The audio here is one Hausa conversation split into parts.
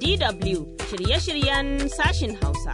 DW shirye-shiryen sashin Hausa.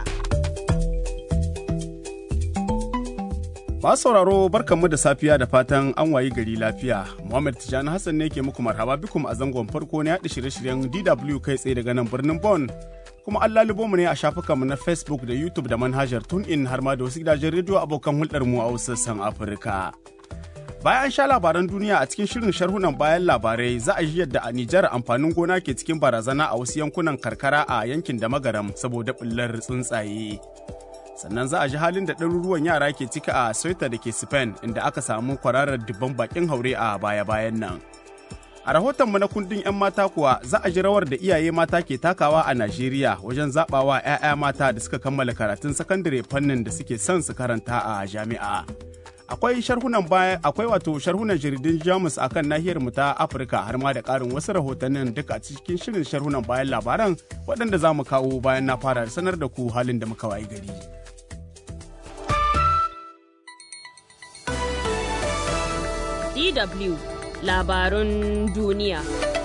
Masu sauraro barkanmu da safiya da fatan an wayi gari lafiya. Muhammad Tijjani Hassan ne ke muku marhaba bikum a zangon farko na yaɗa shirye-shiryen DW kai tsaye daga nan birnin Bon. Kuma an lalubo mu ne a shafukanmu na Facebook da YouTube da manhajar TuneIn har ma da wasu gidajen rediyo abokan hulɗar mu a wasu sassan Afirka. Bayan sha labaran duniya a cikin shirin sharhunan bayan labarai za a ji yadda a Nijar amfanin gona ke cikin barazana a wasu yankunan karkara a yankin da magaram saboda ɓullar tsuntsaye. sannan za a ji halin da ɗaruruwan yara ke cika a Ceuta da ke Spain inda aka samu kwararar dubban bakin haure a baya-bayan nan. A rahotonmu na kundin 'yan mata kuwa za a ji rawar da iyaye mata ke takawa a Najeriya wajen zaɓawa 'ya'ya mata da suka kammala karatun sakandare fannin da suke son su karanta a jami'a. Akwai sharhunan baya akwai wato sharhunan jaridun Jamus akan nahiyar mu ta Afirka har ma da ƙarin wasu rahotannin duka a cikin shirin sharhunan bayan labaran waɗanda za mu kawo bayan na fara sanar da ku halin da muka wayi gari. DW labarun duniya.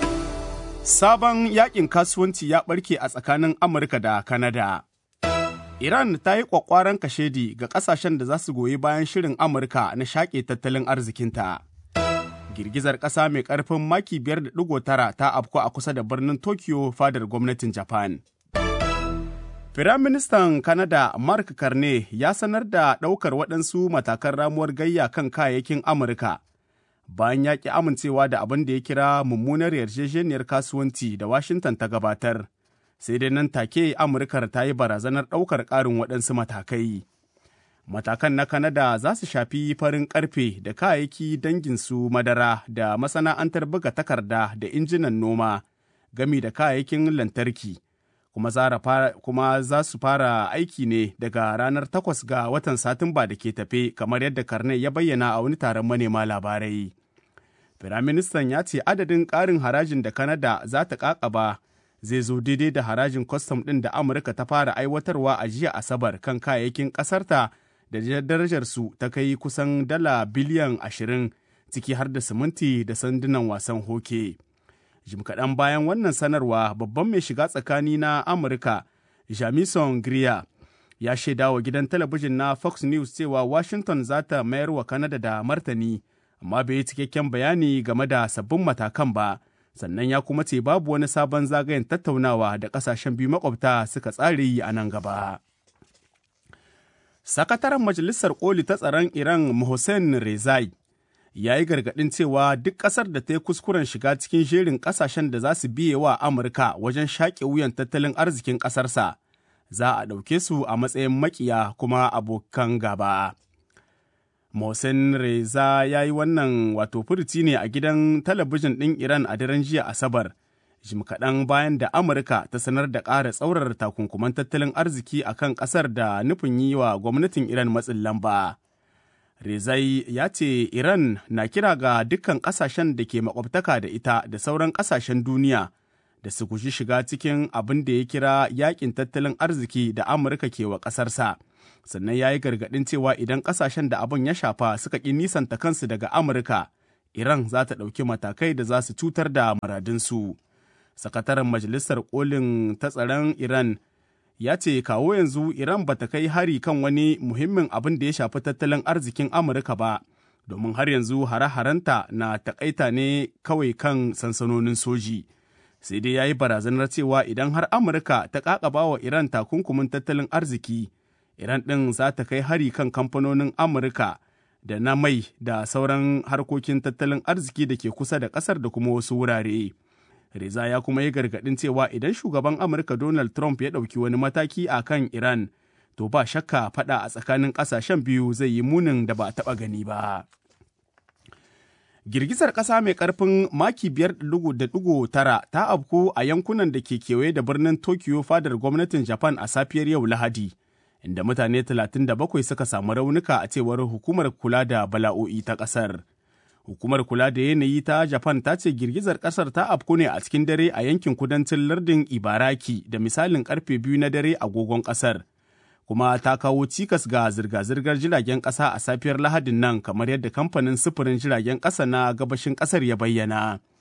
Sabon yakin kasuwanci ya ɓarke a tsakanin Amurka da Kanada. Iran ta yi ƙwaƙwaran kashedi ga ƙasashen da za su goyi bayan shirin Amurka na shaƙe tattalin arzikinta. Girgizar ƙasa mai ƙarfin maki 5.9 ta afku a kusa da birnin Tokyo fadar gwamnatin Japan. Firaministan Kanada Mark Carney ya sanar da ɗaukar waɗansu matakan ramuwar gayya kan kayayyakin Amurka. bayan ya ƙi amincewa da abin da ya kira mummunar yarjejeniyar kasuwanci da Washington ta gabatar, sai dai nan take Amurkar ta yi barazanar ɗaukar ƙarin waɗansu matakai. Matakan na Kanada za su shafi farin ƙarfe da kayayyaki danginsu madara da masana'antar buga takarda da injinan noma, gami da kayayyakin lantarki. Kuma, kuma za su fara aiki ne daga ranar takwas ga watan Satumba da ke tafe kamar yadda Karne ya bayyana a wani taron manema labarai. Firaministan ya ce adadin ƙarin harajin da Kanada za ta ƙaƙaba zai zo daidai da harajin kwastam ɗin da Amurka ta fara aiwatarwa a jiya Asabar kan kayayyakin ƙasarta da darajarsu ta kai kusan dala biliyan ashirin ciki har da siminti da sandunan wasan hoke. Jim kaɗan bayan wannan sanarwa babban mai shiga tsakani na Amurka, Jamison Greer, ya shaida wa gidan talabijin na Fox News cewa Washington za ta mayar wa Kanada da martani. amma bai yi cikakken bayani game da sabbin matakan ba sannan ya kuma ce babu wani sabon zagayen tattaunawa da kasashen biyu makwabta suka tsare yi a nan gaba. Sakataren Majalisar Koli ta tsaron Iran Mohsen Rezai ya yi gargaɗin cewa duk ƙasar da ta yi kuskuren shiga cikin jerin ƙasashen da za su biye wa Amurka wajen shaƙe wuyan tattalin arzikin ƙasarsa za a ɗauke su a matsayin maƙiya kuma abokan gaba. Mohsen Reza ya yi wannan wato furuci ne a gidan talabijin ɗin Iran a daren jiya Asabar, jim kaɗan bayan da Amurka ta sanar da ƙara tsaurar takunkuman tattalin arziki a kan ƙasar da nufin yi wa gwamnatin Iran matsin lamba. Rezai ya ce Iran na kira ga dukkan ƙasashen da ke makwabtaka da ita da sauran ƙasashen duniya da su guji shiga cikin abin da ya kira yakin tattalin arziki da Amurka ke wa ƙasarsa. sannan ya yi gargaɗin cewa idan ƙasashen da abin ya shafa suka ƙi nisanta kansu daga Amurka, Iran za ta ɗauki matakai da za su cutar da muradinsu. Sakataren Majalisar Kolin ta tsaron Iran ya ce kawo yanzu Iran ba ta kai hari kan wani muhimmin abin da ya shafi tattalin arzikin Amurka ba, domin har yanzu hare-harenta na takaita ne kawai kan sansanonin soji. Sai dai ya yi barazanar cewa idan har Amurka ta ƙaƙaba wa Iran takunkumin tattalin arziki, Iran ɗin za ta kai hari kan kamfanonin Amurka da na mai da sauran harkokin tattalin arziki da ke kusa da ƙasar da kuma wasu wurare. Reza ya kuma yi gargaɗin cewa idan shugaban Amurka Donald Trump ya ɗauki wani mataki a kan Iran, to ba shakka faɗa a tsakanin ƙasashen biyu zai yi munin da ba a taɓa gani ba. Girgizar ƙasa mai ƙarfin maki biyar da ɗigo tara ta afku a yankunan da ke kewaye da birnin Tokyo fadar gwamnatin Japan a safiyar yau Lahadi. inda mutane 37 suka samu raunuka a cewar hukumar kula da bala'o'i ta ƙasar. Hukumar kula da yanayi ta Japan ta ce girgizar ƙasar ta afku ne a cikin dare a yankin kudancin lardin Ibaraki da misalin karfe biyu na dare agogon ƙasar. Kuma ta kawo cikas ga zirga-zirgar jiragen ƙasa a safiyar Lahadin nan kamar yadda kamfanin sufurin jiragen ƙasa na gabashin ƙasar ya bayyana.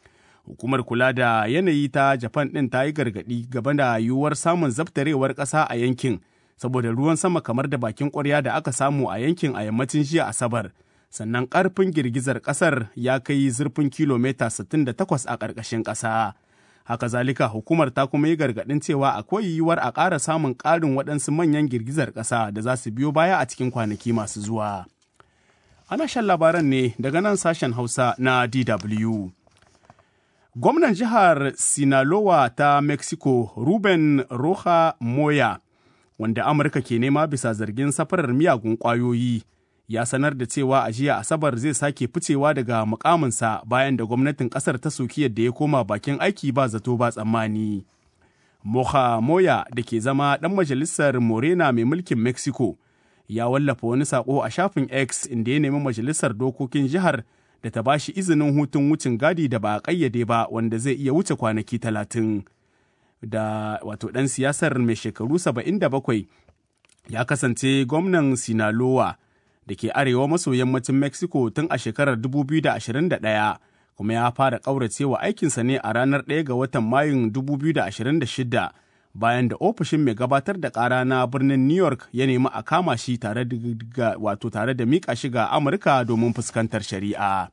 Hukumar kula da yanayi ta Japan ɗin ta yi gargaɗi gaba da yiwuwar samun zabtarewar ƙasa a yankin saboda ruwan sama kamar da bakin ƙwarya da aka samu a yankin a yammacin jiya Asabar. Sannan ƙarfin girgizar ƙasar ya kai zurfin kilomita 68 a ƙarƙashin ƙasa. Haka zalika hukumar ta kuma yi gargaɗin cewa akwai yiwuwar a ƙara samun ƙarin waɗansu manyan girgizar ƙasa da za su biyo baya a cikin kwanaki masu zuwa. Ana shan labaran ne daga nan sashen Hausa na DW. Gwamnan jihar Sinaloa ta Mexico, Ruben Roja Moya, wanda Amurka ke nema bisa zargin safarar miyagun ƙwayoyi, ya sanar da cewa a jiya Asabar zai sake ficewa daga mukaminsa bayan da gwamnatin ƙasar ta soki yadda ya koma bakin aiki ba zato ba tsammani. Moja Moya da ke zama ɗan majalisar Morena mai mulkin Mexico, ya wallafa wani saƙo a shafin X inda ya nemi majalisar dokokin jihar da ta bashi izinin hutun wucin gadi da ba a ƙayyade ba wanda zai iya wuce kwanaki talatin. Da wato ɗan siyasar mai shekaru saba'in da bakwai ya kasance gwamnan Sinaloa da ke arewa maso yammacin Mexico tun a shekarar 2021 kuma ya fara ƙauracewa aikinsa ne a ranar 1 ga watan Mayun 2026 bayan da ofishin mai gabatar da ƙara na birnin New York ya nemi a kama shi tare da wato tare da miƙa shi ga Amurka domin fuskantar shari'a.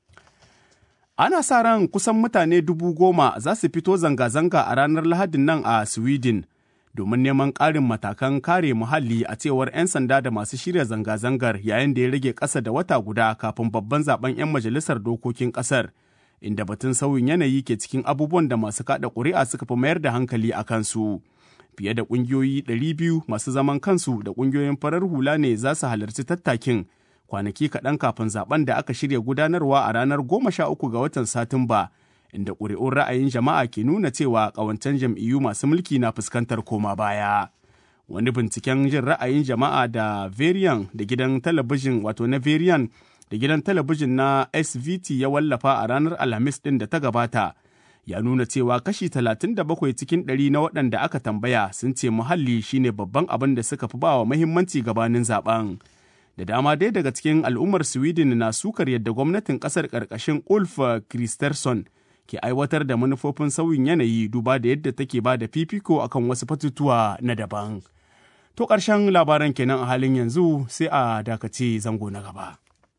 Ana sa ran kusan mutane dubu goma za su fito zanga-zanga a ranar Lahadin nan a Sweden domin neman ƙarin matakan kare muhalli a cewar 'yan sanda da masu shirya zanga-zangar yayin da ya rage ƙasa da wata guda kafin babban zaben 'yan majalisar dokokin ƙasar. inda batun sauyin yanayi ke cikin abubuwan da masu kada ƙuri'a suka fi mayar da hankali a kansu. Fiye da ƙungiyoyi 200 masu zaman kansu da ƙungiyoyin farar hula ne za su halarci tattakin kwanaki kaɗan kafin zaben da aka shirya gudanarwa a ranar 13 ga watan Satumba, inda ƙuri'un ra'ayin jama'a ke nuna cewa ƙawancen jam'iyyu masu mulki na fuskantar koma baya. Wani binciken jin ra'ayin jama'a da Varian da gidan talabijin wato na Varian da gidan talabijin na SVT ya wallafa a ranar Alhamis ɗin da ta gabata, ya nuna cewa kashi 37 cikin ɗari na waɗanda aka tambaya sun ce muhalli shine babban abin da suka fi bawa muhimmanci gabanin zaben. Da dama dai daga cikin al'ummar Sweden na sukar yadda gwamnatin ƙasar ƙarƙashin Ulf Kristersson ke aiwatar da manufofin sauyin yanayi duba da yadda take ba da fifiko akan wasu batutuwa na daban. To ƙarshen labaran kenan a halin yanzu sai a dakace zango na gaba.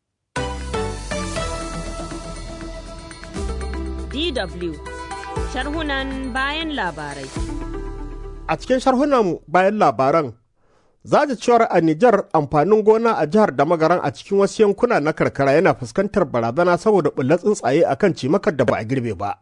DW sharhunan bayan labarai. A cikin sharhunan bayan labaran, za cewar a Nijar amfanin gona a jihar da magaran a cikin wasu yankuna na karkara yana fuskantar barazana saboda bullar tsuntsaye a kan cimakar da ba a girbe ba.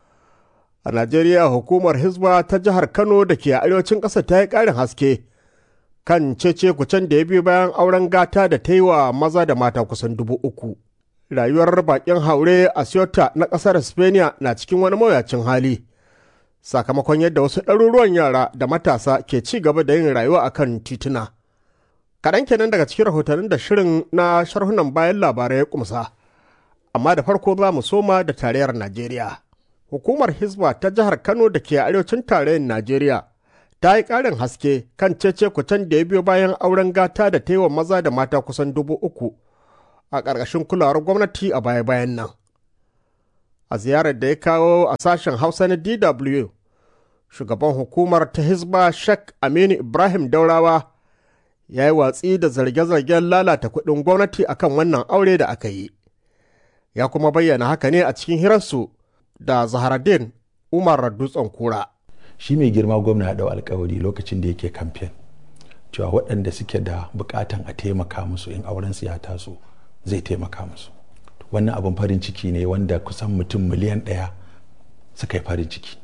A Najeriya hukumar Hizba ta jihar Kano da ke arewacin ƙasa ta yi ƙarin haske kan cece kucen da ya biyo bayan auren gata da ta yi wa maza da mata kusan dubu uku. rayuwar bakin haure a Ceuta na ƙasar Spaniya na cikin wani mawuyacin hali. Sakamakon yadda wasu ɗaruruwan yara da matasa ke ci gaba da yin rayuwa a kan tituna. Kaɗan kenan daga cikin rahotannin da shirin na sharhunan bayan labarai ya kumsa. Amma da farko za mu soma da tarayyar Najeriya. Hukumar Hizba ta jihar Kano da ke arewacin tarayyar Najeriya ta yi ƙarin haske kan cece kucen da ya biyo bayan auren gata da ta yi wa maza da mata kusan dubu uku. a ƙarƙashin kulawar gwamnati a baya-bayan nan. A ziyarar da ya kawo a sashen Hausa na DW, shugaban hukumar ta Hizba Sheikh Aminu Ibrahim Daurawa ya yi watsi da zarge-zargen lalata kuɗin gwamnati akan wannan aure da aka yi. Ya kuma bayyana haka ne a cikin hirarsu da Zaharaddin Umar Dutsen Kura. Shi mai girma gwamna ya ɗau alkawari lokacin da yake kamfen cewa waɗanda suke da buƙatan a taimaka musu in auren su ya taso. zai taimaka musu wannan abin farin ciki ne wanda kusan mutum miliyan ɗaya suka yi farin ciki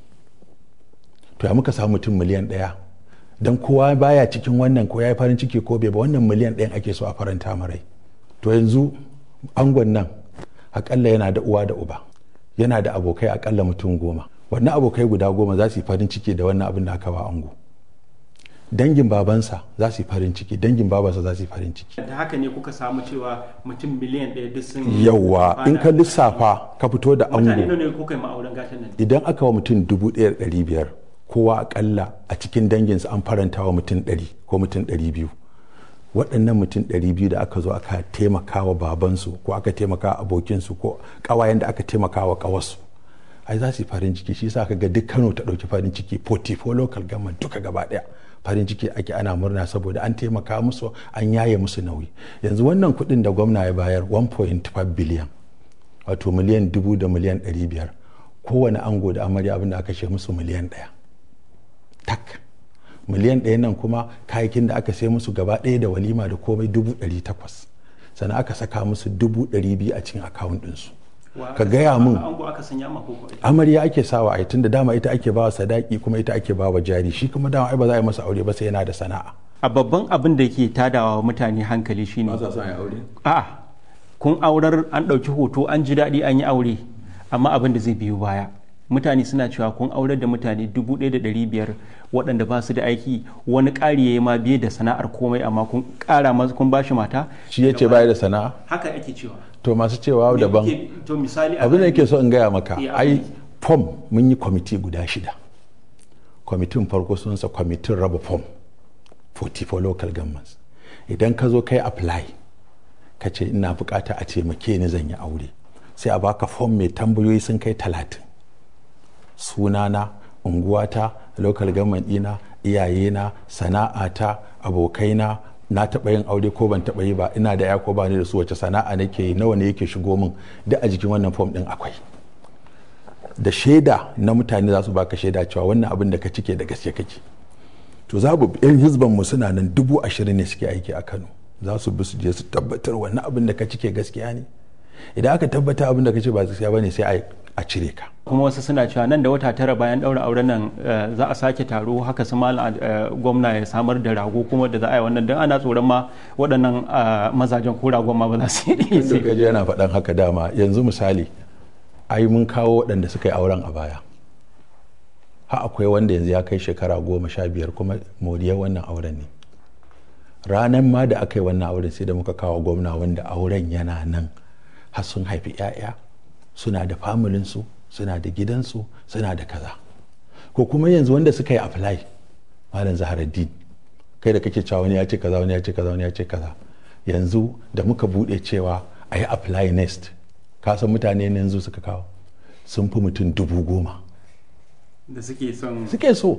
to ya muka samu mutum miliyan ɗaya don kowa baya cikin wannan ko ya yi farin ciki ko bai ba wannan miliyan ɗayan ake so a faranta marai to yanzu angon nan akalla yana da uwa da uba yana da abokai akalla mutum goma wannan abokai guda goma za su yi farin ciki da wannan abin da aka ba ango dangin babansa za su yi farin ciki dangin babansa za su yi farin ciki da haka ne kuka samu cewa mutum miliyan ɗaya duk sun yawa in ka lissafa ka fito da mutane ango ne kuka yi ma'auren gatan nan idan aka wa mutum dubu ɗaya da ɗari biyar kowa akalla a cikin danginsa an faranta wa mutum ɗari ko mutum ɗari biyu waɗannan mutum ɗari biyu da aka zo aka taimaka wa babansu ko aka taimaka wa abokinsu ko ƙawayen da aka taimaka wa ƙawarsu ai za su yi farin ciki shi sa ka ga duk kano ta ɗauki farin ciki 44 local government duka gaba ɗaya farin ciki ake ana murna saboda an taimaka musu an yaye musu nauyi yanzu wannan kuɗin da gwamna ya bayar 1.5 biliyan wato miliyan dubu da miliyan ɗari biyar kowane ango da amarya abin da aka ce musu miliyan ɗaya tak miliyan ɗaya nan kuma kayakin da aka sai musu gaba ɗaya da walima da komai dubu ɗari takwas sannan aka saka musu dubu ɗari biyu a cikin akawun ɗinsu ka gaya mun amarya ake sawa a tun da dama ita ake bawa sadaki kuma ita ake bawa jari shi kuma dama ai ba za a yi masa aure ba sai yana da sana'a a babban abin da ke tadawa mutane hankali shine ba sa son ya aure a'a kun aurar an ɗauki hoto an ji daɗi an yi aure amma abin da zai biyo baya mutane suna cewa kun aurar da mutane dubu ɗaya da ɗari biyar waɗanda ba su da aiki wani ƙari ya yi ma biye da sana'ar komai amma kun ƙara masa kun bashi mata shi ya ce baya da sana'a haka ake cewa to masu cewa daban to misali abin da yake so in gaya maka Eh, ai abin- fom mun yi kwamiti guda shida kwamitin farko sunsa kwamitin raba fom 44 local governments idan ka zo kai apply ka ce ina bukata a taimake ni zan yi aure sai a baka fom mai tambayoyi sun kai talatin sunana unguwata local government ɗina iyayena sana'ata abokaina na taɓa yin aure ko ban taɓa yi ba ina da ya ko ba ni da su wace sana'a nake yi nawa ne yake shigo min duk a jikin wannan fom ɗin akwai da shaida na mutane za su baka shaida cewa wannan abin da ka cike da gaske kake to za bu yan hizban mu suna nan dubu ashirin ne suke aiki a kano za su bi su je su tabbatar wannan abin da ka cike gaskiya ne idan aka tabbata abin da ka ce ba gaskiya bane sai a- a cire ka kuma wasu suna cewa nan da wata tara bayan ɗaura auren nan eh, za a sake taro haka su malam eh, gwamna ya samar da rago kuma da za a yi wannan don ana tsoron ma waɗannan ah, mazajen ko ragon ma ba za su yi da ka je yana faɗan haka dama yanzu misali ai mun kawo waɗanda suka yi auren a baya ha akwai wanda yanzu ya kai shekara goma sha biyar kuma moriyar wannan auren ne ranar ma da aka yi wannan auren sai da muka kawo gwamna wanda auren yana nan har sun haifi 'ya'ya suna da familinsu suna da gidansu suna da kaza ko kuma yanzu wanda suka yi apply malam zaharaddin kai da kake cewa wani ya ce kaza wani ya ce kaza wani ya ce kaza yanzu da muka bude cewa a yi apply next ka san mutane ne yanzu suka kawo sun fi mutum dubu goma da suke son suke so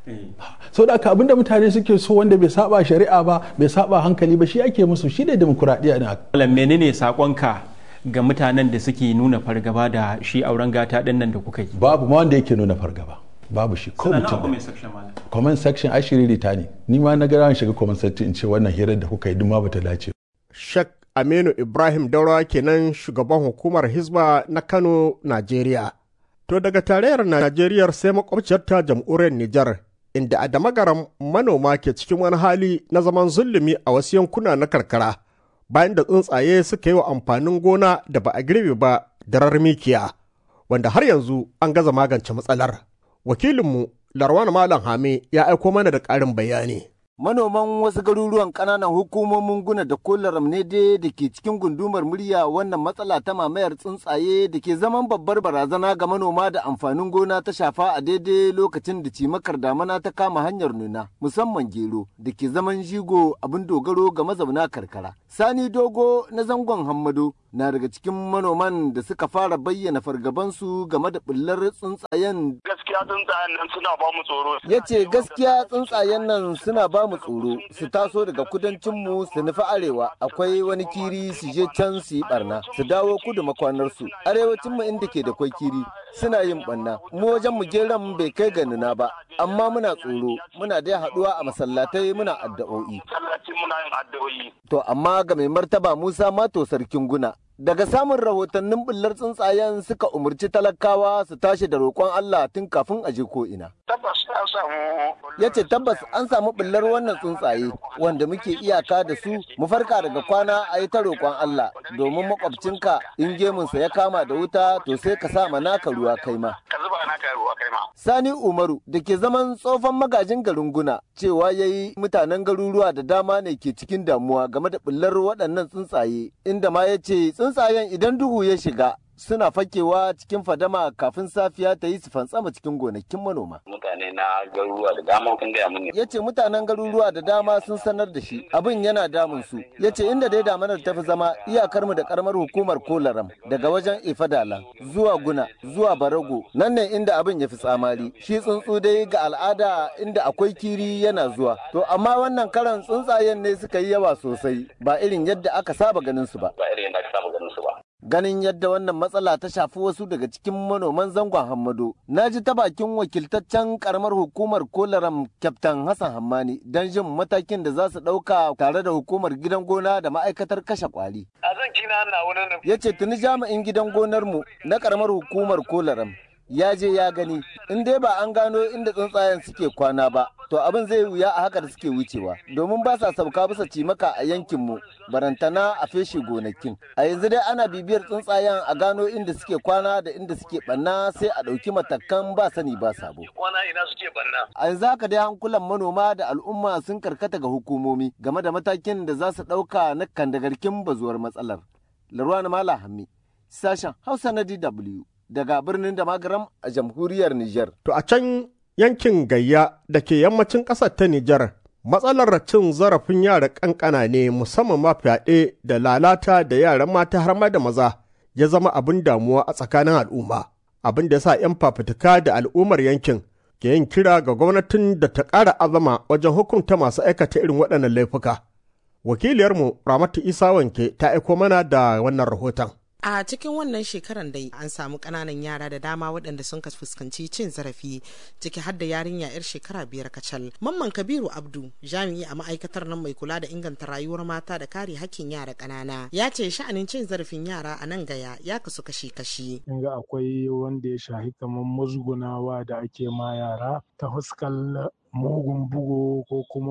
sau da aka abinda mutane suke so wanda bai saba shari'a ba bai saba hankali ba shi ake musu shi ne demokuraɗiyya na Malam menene sakonka ga mutanen da suke nuna fargaba da shi auren gata ɗin nan da kuka yi babu ma wanda yake nuna fargaba babu shi ko Suna nawa mutum comment ɗaya. section malam comment section ai shiririta ne ni ma na gara shiga comment section in ce wannan hirar da kuka yi duk ma bata dace Sheikh Aminu Ibrahim Daurawa kenan shugaban hukumar Hizba na Kano, Najeriya. To daga tarayyar Najeriya sai makwabciyar ta jamhuriyar Nijar, inda a damagaram manoma ke cikin wani hali na zaman zulumi a wasu yankuna na karkara, bayan da tsuntsaye suka yi wa amfanin gona da ba a girbe ba darar mikiya, wanda har yanzu an gaza magance matsalar. Wakilinmu Larwana Malam Hame ya aiko mana da ƙarin bayani. Manoman wasu garuruwan ƙananan hukumomin guna da kolaram ne dai da ke cikin gundumar murya wannan matsala ta mamayar tsuntsaye da ke zaman babbar barazana ga manoma da amfanin gona ta shafa a daidai lokacin da cimakar damana ta kama hanyar nuna musamman gero da ke zaman jigo abin dogaro ga mazauna karkara. Sani Dogo na zangon Hammado na daga cikin manoman da suka fara bayyana fargabansu game da bullar tsuntsayen gaskiya tsuntsayen nan suna ba mu tsoro. ya ce gaskiya tsuntsayen nan suna ba mu tsoro su taso daga kudancinmu su nufi arewa akwai wani kiri su je can su yi barna su dawo kudu makwanarsu arewacinmu inda ke da kwai kiri suna yin barna mu wajen mu geran bai kai ga nuna ba amma muna tsoro muna dai haduwa a masallatai muna addu'o'i Sallaci muna yin addu'o'i. to amma ga mai martaba Musa Mato sarkin guna daga samun rahotannin bullar tsuntsayen suka umarci talakawa su tashi da roƙon Allah tun kafin a je ko ina Tabbas an samu. ya ce tabbas an samu ɓullar wannan tsuntsaye wanda muke iyaka da su mu farka daga kwana a yi ta roƙon Allah domin makwabcinka in gemunsa ya kama da wuta to sai ka sa ma naka ruwa kai ma. Ka zuba naka ruwa kai ma. Sani Umaru da ke zaman tsofan magajin garin Guna cewa ya yi mutanen garuruwa da dama ne ke cikin damuwa game da ɓullar waɗannan tsuntsaye inda ma ya ce tsuntsayen idan duhu ya shiga suna fakewa cikin fadama kafin safiya ta yi su fantsama cikin gonakin manoma. Mutane na garuruwa da dama sun gaya mini. Ya ce mutanen garuruwa da dama sun sanar da shi abin yana damun su. Ya ce inda dai damanar ta fi zama iyakar mu da karamar hukumar Kolaram daga wajen Ifadala zuwa Guna zuwa Barago nan ne inda abin ya fi tsamari. Shi tsuntsu dai ga al'ada inda akwai kiri yana zuwa. To amma wannan karan tsuntsayen ne suka yi yawa sosai ba irin yadda aka saba ganin su ba. Ba irin yadda aka saba ganin su ba. ganin yadda wannan matsala ta shafi wasu daga cikin manoman zangon hammado na ji ta bakin wakiltaccen karamar hukumar kolaram kyaftan hassan hammani don jin matakin da za su ɗauka tare da hukumar gidan gona da ma'aikatar kashe kwari A zan kina na wani ya ce tuni jami'in gidan gonarmu na karamar hukumar kolaram ya je ya gani in dai ba an gano inda tsuntsayen suke kwana ba to abin zai wuya a haka da suke wucewa domin ba sa sauka bisa cimaka a yankinmu barantana a feshe gonakin a yanzu dai ana bibiyar tsuntsayen a gano inda suke kwana da inda suke banna sai a ɗauki matakan ba sani ba sabo Wana ina suke banna. a yanzu haka dai hankulan manoma da al'umma sun karkata ga hukumomi game da matakin da za su ɗauka na kandagarkin bazuwar matsalar larwana mala hammi sashen hausa na dw daga birnin da magaram a jamhuriyar niger To a can yankin gayya da ke yammacin ƙasar ta Nijar, matsalar cin zarafin yara ƙanƙana ne musamman ma fyaɗe da lalata da yaran mata har ma da maza ya zama abin damuwa a tsakanin al'umma. Abin da ya sa 'yan fafutuka da al'ummar yankin ke yin kira ga gwamnatin da ta ƙara azama wajen hukunta masu aikata irin waɗannan laifuka. Wakiliyarmu Ramatu Isa Wanke ta aiko mana da wannan rahoton. A cikin wannan shekaran dai an samu ƙananan yara da dama waɗanda sun ka fuskanci cin zarafi ciki har da yarinya 'yar shekara biyar kacal. Mamman Kabiru Abdu jami'i a ma'aikatar nan mai kula da inganta rayuwar mata da kare hakkin yara ƙanana ya ce sha'anin cin zarafin yara a nan gaya ya kasu kashi-kashi. in ga akwai wanda ya shahi kamar musgunawa da ake ma yara ta fuskar mugun bugu ko kuma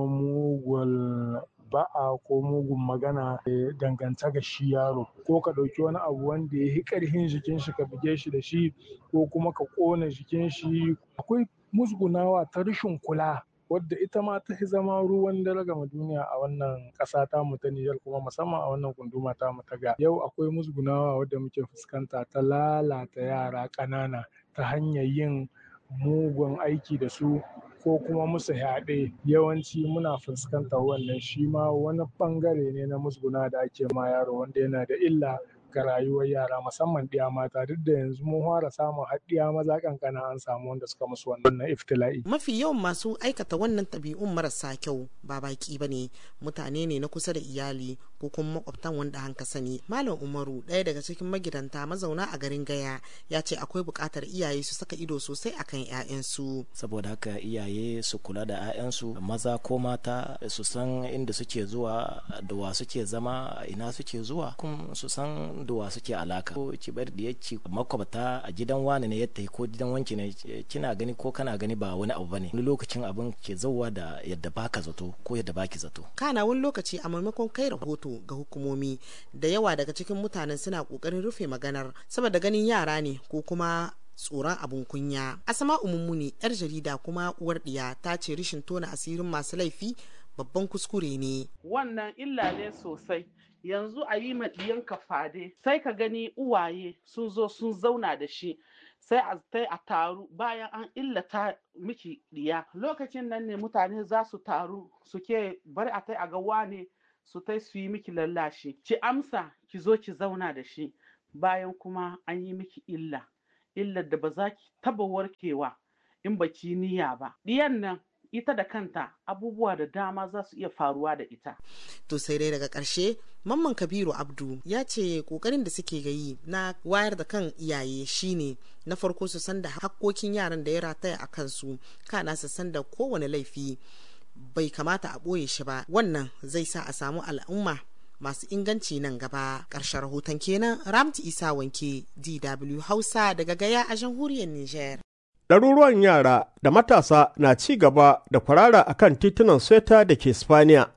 mugun ba'a ko mugun magana eh, danganta ga shi yaro ko ka ɗauki wani abu wanda ya yi ƙarfin jikin shi ka buge shi da shi ko kuma ka ƙona jikin shi akwai musgunawa ta rashin kula wadda ita ma ta fi zama ruwan dare gama duniya a wannan ƙasa ta mu ta Nijar kuma musamman a wannan gunduma ta mu ta ga yau akwai musgunawa wadda muke fuskanta ta lalata yara ƙanana ta hanyar yin mugun aiki da su ko kuma musu yaɗe yawanci muna fuskantar wannan shi ma wani ɓangare ne na musguna da ake ma yaro wanda yana da illa ga rayuwar yara musamman ɗiya mata duk da yanzu mun fara samun har ɗiya maza kankana an samu wanda suka musu wannan iftila'i Mafi yawan masu aikata wannan ɗabi'un marasa kyau ba baki ba ne mutane ne na kusa da iyali ko kuma makwabtan wanda hanka sani. Malam Umaru ɗaya daga cikin magidanta mazauna a garin Gaya ya ce akwai buƙatar iyaye su saka ido sosai akan 'ya'yansu. saboda haka iyaye su kula da 'ya'yansu maza ko mata su san inda suke zuwa da wa suke zama a ina suke zuwa kuma su san da wa suke alaka ko ki bar da yake makwabta a gidan wani ne yadda ko gidan wanki ne eh, kina gani ko kana gani ba wani abu bane wani lokacin abin ke zauwa da yadda baka zato ko yadda baki zato kana wani lokaci a maimakon kai rahoto ga hukumomi da yawa daga cikin mutanen suna kokarin rufe maganar saboda ganin yara ne ko kuma tsoron abun kunya asama umummuni yar jarida kuma uwar ɗiya ta ce rishin tona asirin masu laifi babban kuskure ne wannan illa ne sosai yanzu a yi ma ɗiyanka fade sai ka gani uwaye sun zo sun zauna da shi sai a tai a taru bayan an illata miki ɗiya lokacin nan ne mutane za su taru suke bari a tai a ga wane su tai su yi miki lallashi ki amsa ki zo ki zauna da shi bayan kuma an yi miki illa illar da ba za ki taba warkewa in ba ki niyya ba ɗiyan nan ita da kanta abubuwa da dama za su iya faruwa da ita to sai dai daga ƙarshe mamman kabiru abdu ya ce ƙoƙarin da suke gayi na wayar da kan iyaye shine na farko su san da hakkokin yaran da ya rataya a kansu kana su san da kowane laifi bai kamata a ɓoye shi ba wannan zai sa a samu al'umma masu inganci nan gaba ƙarshen rahoton kenan ramti isa wanke dw hausa daga gaya a jamhuriyar niger ɗaruruwan yara da matasa na ci gaba da kwarara a kan titunan sweta da ke spaniya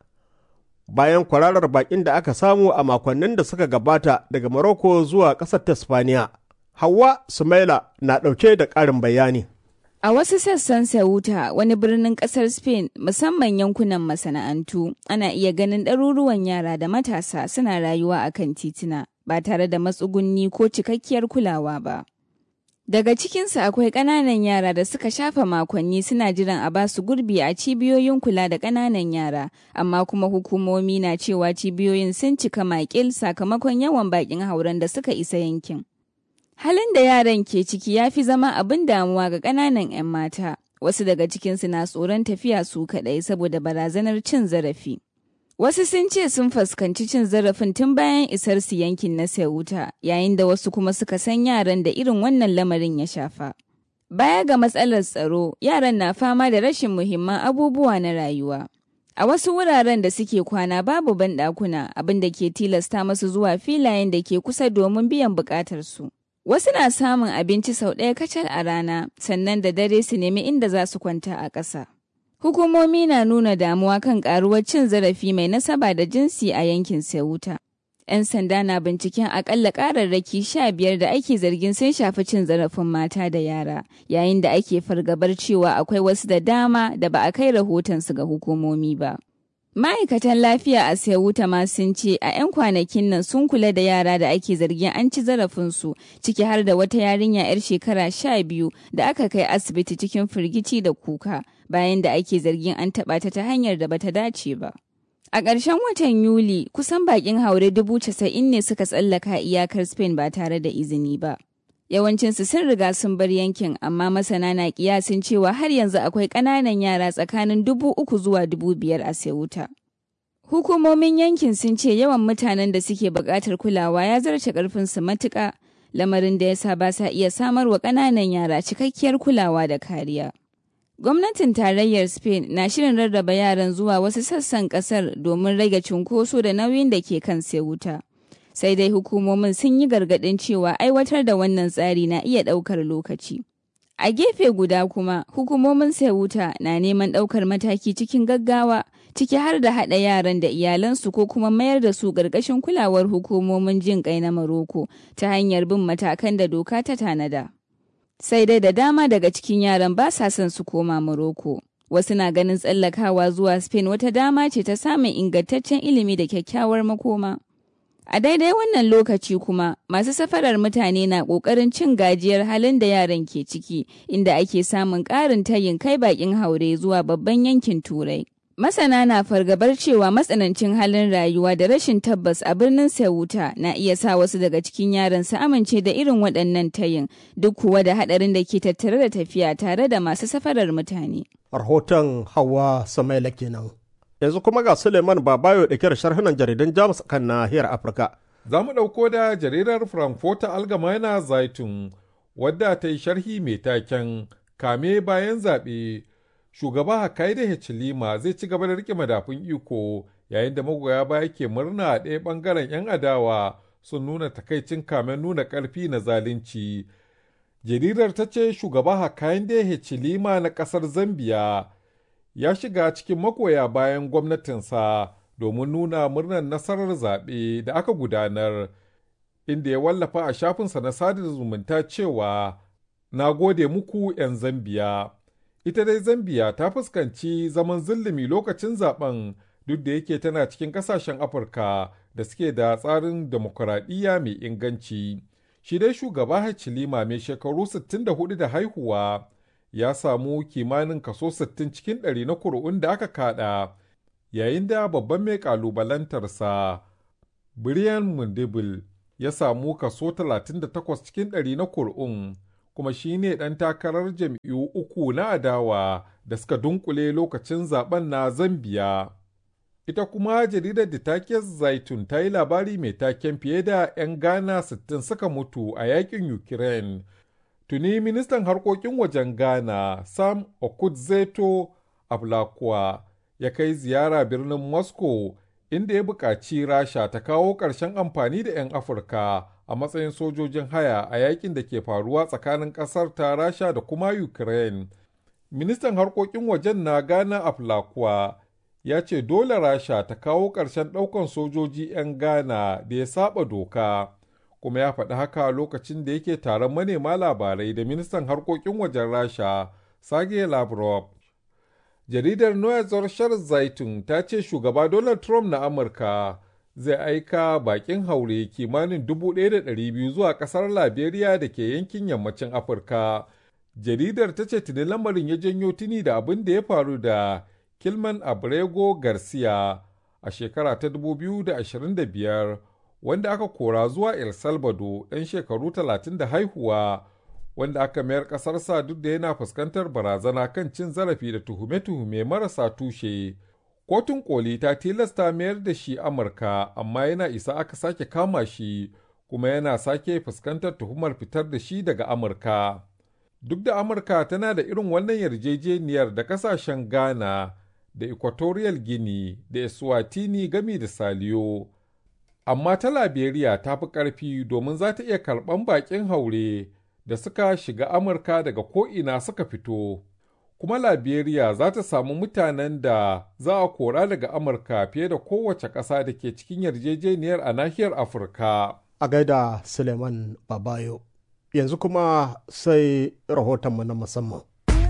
bayan kwararar bakin da aka samu a makonnin da suka gabata daga Morocco zuwa ƙasar ta spaniya hawa sumaila na ɗauke da ƙarin bayani A wasu sassan Ceuta, wani birnin kasar Spain, musamman yankunan masana'antu, ana iya ganin ɗaruruwan yara da matasa suna rayuwa a kan tituna ba tare da matsugunni ko cikakkiyar kulawa ba. Daga cikinsu akwai ƙananan yara da suka shafa makonni suna jiran a ba su gurbi a cibiyoyin kula da ƙananan yara, amma kuma hukumomi na cewa cibiyoyin sun cika makil sakamakon yawan baƙin hauren da suka isa yankin. Halin da yaran ke ciki ya fi zama abin damuwa ga ƙananan 'yan mata, wasu daga cikinsu na tsoron tafiya su kaɗai saboda barazanar cin zarafi. Wasu sun ce sun fuskanci cin zarafin tun bayan isar su yankin na Ceuta, yayin da wasu kuma suka san yaran da irin wannan lamarin ya shafa. Baya ga matsalar tsaro, yaran na fama da rashin muhimman abubuwa na rayuwa. A wasu wuraren da suke kwana babu banɗakuna abin da ke tilasta masu zuwa filayen da ke kusa domin biyan buƙatarsu. Wasu na samun abinci sau ɗaya kacal a rana, sannan da dare su nemi inda za su kwanta a ƙasa. Hukumomi na nuna damuwa kan karuwar cin zarafi mai nasaba da jinsi a yankin Ceuta. 'Yan sanda na binciken akalla kararraki sha biyar da ake zargin sun shafi cin zarafin mata da yara, yayin da ake fargabar cewa akwai wasu da dama da ba a kai rahotonsu ga hukumomi ba. Ma'aikatan lafiya a Ceuta ma sun ce a 'yan kwanakin nan sun kula da yara da ake zargin an ci zarafinsu ciki har da wata yarinya 'yar shekara sha biyu da aka kai asibiti cikin firgici da kuka bayan da ake zargin an taɓa ta ta hanyar da bata dace ba. A ƙarshen watan Yuli, kusan baƙin haure dubu casa'in ne suka tsallaka iyakar Spain ba tare da izini ba. Yawancinsu sun riga sun bar yankin, amma masana na kiyasin cewa har yanzu akwai ƙananan yara tsakanin dubu uku zuwa dubu biyar a Ceuta. Hukumomin yankin sun ce yawan mutanen da suke buƙatar kulawa ya zarce ƙarfinsu matuƙa, lamarin da ya sa ba sa iya samarwa ƙananan yara cikakkiyar kulawa da kariya. Gwamnatin tarayyar Spain na shirin rarraba yaran zuwa wasu sassan kasar domin rage cunkoso da nauyin da ke kan wuta. Sai dai hukumomin sun yi gargaɗin cewa aiwatar da wannan tsari na iya ɗaukar lokaci. A gefe guda kuma, hukumomin wuta na neman ɗaukar mataki cikin gaggawa, ciki har da haɗa yaran da iyalansu ko kuma mayar da su ƙarƙashin kulawar hukumomin jin ƙai na Maroko ta hanyar bin matakan da doka ta tanada. sai dai da dama daga cikin yaran ba sa son su koma Morocco. Wasu na ganin tsallakawa zuwa Spain wata dama ce ta samun ingantaccen ilimi da kyakkyawar makoma. A daidai wannan lokaci kuma, masu safarar mutane na ƙoƙarin cin gajiyar halin da yaran ke ciki, inda ake samun ƙarin tayin kai baƙin haure zuwa babban yankin Turai. Masana na fargabar cewa matsanancin halin rayuwa da rashin tabbas a birnin Ceuta na iya sa wasu daga cikin yaran su amince da irin waɗannan tayin duk kuwa da haɗarin da ke tattare da tafiya tare da masu safarar mutane. Rahoton Hawa Samaila kenan. Yanzu kuma ga Suleiman Babayo da kyar sharhunan jaridan Jamus kan nahiyar Afirka. Za mu ɗauko da jaridar Frankfurter Allgemeine Zeitung wadda ta yi sharhi mai taken kame bayan zaɓe shugaba Hakainde Hichilema zai ci gaba da rike madafun iko yayin da magoya baya ke murna a ɗaya ɓangaren 'yan adawa sun nuna takaicin kamen nuna ƙarfi na zalunci. Jaridar ta ce shugaba Hakainde Hichilema na ƙasar Zambiya ya shiga cikin magoya bayan gwamnatinsa domin nuna murnar nasarar zaɓe da aka gudanar, inda ya wallafa a shafinsa na sada zumunta cewa na gode muku 'yan Zambiya. ita dai zambiya ta fuskanci zaman zulumi lokacin zaben duk da yake tana cikin kasashen afirka da suke da tsarin demokuraɗiyya mai inganci shi dai shugaba hachilima mai shekaru 64 da haihuwa ya samu kimanin kaso 60 cikin ɗari na kuri'un da aka kada yayin da babban mai kalubalantarsa brian mundibil ya samu kaso 38 cikin ɗari na kuri'un kuma shi ne ɗan takarar jam'iyyu uku na adawa da suka dunkule lokacin zaben na Zambiya. Ita kuma jaridar da take Zaitun ta yi labari mai taken fiye da 'yan Ghana 60 suka mutu a yakin Ukraine. Tuni ministan harkokin wajen Ghana Sam Okudzeto Ablakwa ya kai ziyara birnin Moscow inda ya buƙaci Rasha ta kawo ƙarshen amfani da 'yan Afirka a matsayin sojojin haya a yakin da ke faruwa tsakanin ƙasar ta rasha da kuma ukraine ministan harkokin wajen na ghana aflakuwa ya ce dole rasha ta kawo ƙarshen ɗaukan sojoji 'yan ghana da ya saba doka kuma ya faɗi haka lokacin da yake taron manema labarai da ministan harkokin wajen rasha sergei lavrov jaridar noya zarshar zaitun ta ce shugaba donald trump na amurka zai aika bakin haure kimanin 1,200 zuwa ƙasar Liberia da ke yankin yammacin Afirka. Jaridar ta ce tuni lamarin ya janyo tuni da abin da ya faru da Kilman Abrego Garcia a shekara ta 2025 wanda aka kora zuwa El Salvador ɗan shekaru 30 da haihuwa wanda aka mayar ƙasarsa duk da yana fuskantar barazana kan cin zarafi da tuhume-tuhume marasa tushe. Kotun koli ta tilasta mayar da shi Amurka amma yana isa aka sake kama shi kuma yana sake fuskantar tuhumar fitar da shi daga Amurka. Duk da Amurka tana da irin wannan yarjejeniyar da kasashen Ghana da Equatorial Guinea da Eswatini gami da Saliyo. Amma ta Liberia ta fi ƙarfi domin za ta iya karɓan baƙin haure da suka shiga Amurka daga ko'ina suka fito. Kuma Liberia za ta samu mutanen da za a kora daga Amurka fiye da kowace ƙasa da ke cikin yarjejeniyar a nahiyar Afirka. A gaida Suleiman Babayo. Yanzu kuma sai rahotonmu na musamman.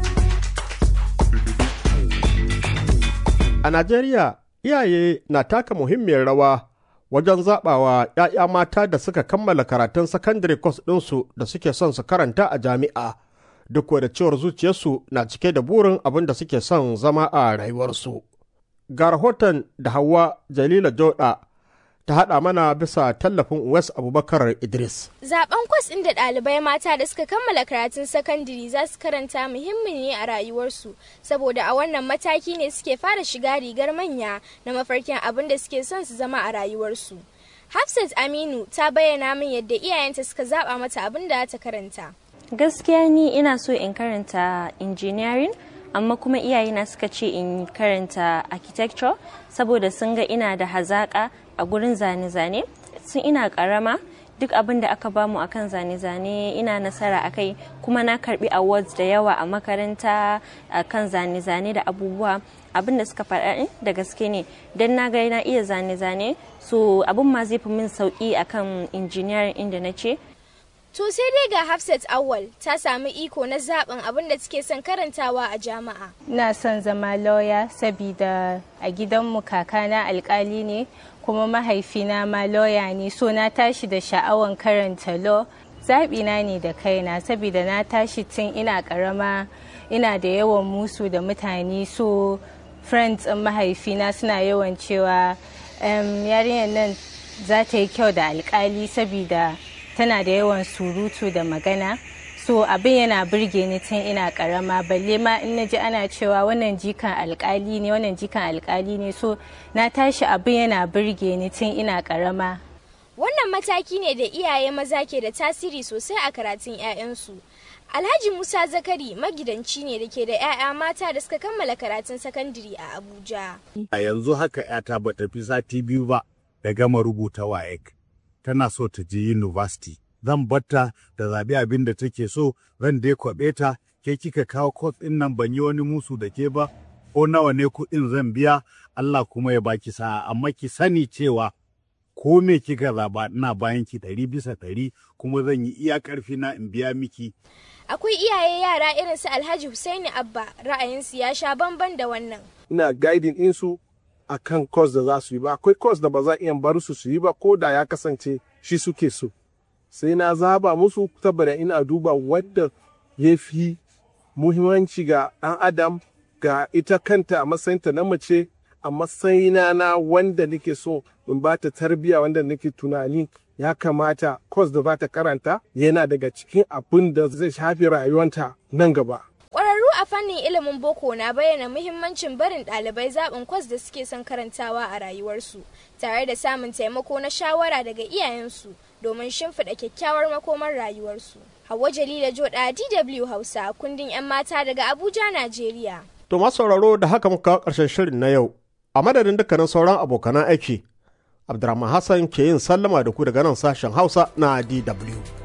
A Najeriya, iyaye na taka muhimmiyar rawa wajen zaɓawa ‘ya'ya mata da suka kammala karatun sakandare kwas ɗinsu da suke son su karanta a jami'a, duk da cewar zuciyarsu na cike da burin abin da suke son zama a rayuwarsu. Ga rahoton da Hauwa Jalila Joda ta haɗa mana bisa tallafin Wes Abubakar Idris. Zaben kwas ɗin da ɗalibai mata da suka kammala karatun sakandare za su karanta muhimmi ne a rayuwarsu, saboda a wannan mataki ne suke fara shiga rigar manya na mafarkin abin da suke son su zama a rayuwarsu. Hafsat Aminu ta bayyana min yadda iyayenta suka zaɓa mata abin da ta karanta. Gaskiya ni ina so in karanta engineering amma kuma iyayena suka ce in karanta architecture saboda sun ga ina da hazaƙa a gurin zane-zane sun ina karama duk abin da aka bamu akan zane-zane ina nasara akai kuma na karbi awards da yawa a makaranta akan zane-zane da abubuwa abin da suka faɗa da gaske ne don na ga na iya zane-zane so abin ma zai fi min sauki akan engineering inda na ce To sai dai ga Hafsat Awal ta sami iko na zaben abin da take son karantawa a jami'a. Ina son zama lauya sabida a gidanmu kakana alkali ne kuma mahaifina ma lauya ne so na tashi da sha'awan karanta law zaɓina ne da kaina sabida na tashi tun ina ƙarama ina da yawan musu da mutane so friends ɗin mahaifina suna yawan cewa yarinyar nan za ta yi kyau da alkali sabida tana da yawan surutu da magana so abin yana birge ni tun ina karama balle ma in naji ana cewa wannan jikan alkali ne wannan jikan alkali ne so na tashi abin yana birge ni tun ina karama wannan mataki ne da iyaye maza ke da tasiri sosai a karatun 'ya'yansu alhaji musa zakari magidanci ne da ke da 'ya'ya mata da suka kammala karatun sakandare a abuja a yanzu haka 'yata ba tafi sati biyu ba da gama rubuta waec tana so ta je university zan batta da zaɓi abin da take so zan dai kwaɓe ta ke kika kawo kwas ɗin nan ban yi wani musu da ke ba ko nawa ne kuɗin zan biya Allah kuma ya baki sa'a amma ki sani cewa ko me kika zaɓa ina bayan ki ɗari bisa ɗari kuma zan yi iya ƙarfi na in biya miki. Akwai iyaye yara irin su Alhaji Husaini Abba ra'ayinsu ya sha bamban da wannan. Ina guiding ɗinsu a kan course da za su yi ba akwai course da ba za iya bar su su yi ba ko da ya kasance shi suke so sai na zaba musu saboda ina duba wadda ya fi muhimmanci ga ɗan adam ga ita kanta a matsayinta na mace a matsayina na wanda nake so in ba ta tarbiya wanda nake tunani ya kamata course da za ta karanta yana daga cikin abin da zai shafi rayuwanta nan gaba Ƙwararru a fannin ilimin boko na bayyana muhimmancin barin ɗalibai zaɓin kwas da suke son karantawa a rayuwarsu tare da samun taimako na shawara daga iyayensu domin shimfiɗa kyakkyawar makomar rayuwarsu. Hauwa Jalila Joda DW Hausa kundin 'yan mata daga Abuja, Najeriya. To masu sauraro da haka muka kawo ƙarshen shirin na yau. A madadin dukkanin sauran abokanan aiki, Abdurrahman Hassan ke yin sallama da ku daga nan sashen Hausa na DW.